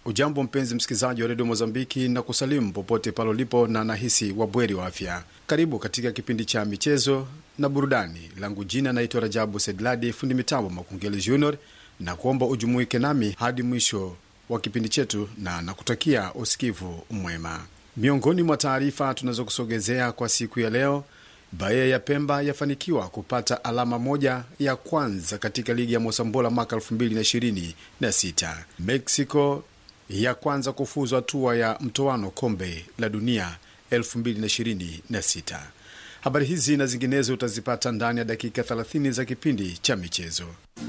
Ujambo mpenzi msikilizaji wa redio Mozambiki na kusalimu popote pale ulipo, na nahisi wabweri wa afya. Karibu katika kipindi cha michezo na burudani. Langu jina naitwa Rajabu Sedladi, fundi mitambo Makungeli Junior, na kuomba ujumuike nami hadi mwisho wa kipindi chetu na nakutakia usikivu mwema. Miongoni mwa taarifa tunazokusogezea kwa siku ya leo, Bahia ya Pemba yafanikiwa kupata alama moja ya kwanza katika ligi ya Mosambola mwaka 2026. Mexico ya kwanza kufuzu hatua ya mtoano kombe la dunia 2026. Habari hizi na zinginezo utazipata ndani ya dakika 30 za kipindi cha michezo.